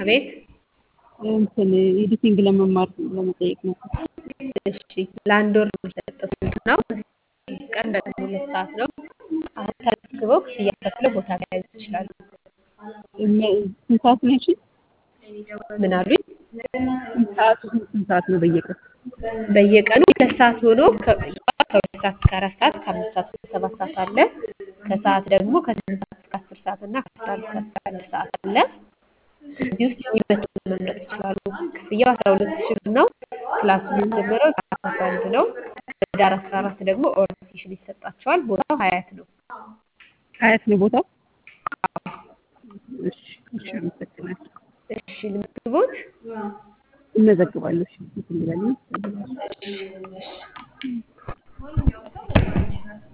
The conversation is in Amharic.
አቤት እንትን ኤዲቲንግ ለመማር ለመጠየቅ ነው። እሺ ለአንድ ወር ነው የሚሰጠው ስልጠናው። ቀን ደግሞ ሁለት ሰዓት ነው። አሁን ተመዝግበው ክፍያ ከፍለው ቦታ መያዝ ይችላሉ። ስንት ሰዓት ነው? እሺ ምን አሉኝ? ስንት ሰዓት ስንት ሰዓት ነው በየቀኑ? በየቀኑ ሁለት ሰዓት ሆኖ ከ- ከሁለት ሰዓት እስከ አራት ሰዓት ከአምስት ሰዓት እስከ ሰባት ሰዓት አለ። ከሰዓት ደግሞ ከስምንት ሰዓት እስከ አስር ሰዓት እና ከአስራ አንድ ሰዓት እስከ አንድ ሰዓት አለ። እዚህ ውስጥ የሚመቸውን መምረጥ ይችላሉ። ክፍያው አስራ ሁለት ሺህ ብር ነው። ክላሱ የሚጀምረው ከአስራ አስራ አንድ ነው። ህዳር አስራ አራት ደግሞ ኦሪንቴሽን ይሰጣቸዋል። ቦታው ሀያት ነው። ሀያት ነው ቦታው? እሺ እሺ፣ አመሰግናለሁ። እሺ ልምትቦት እመዘግባለሁ። እሺ እንትን ልበል። እሺ እሺ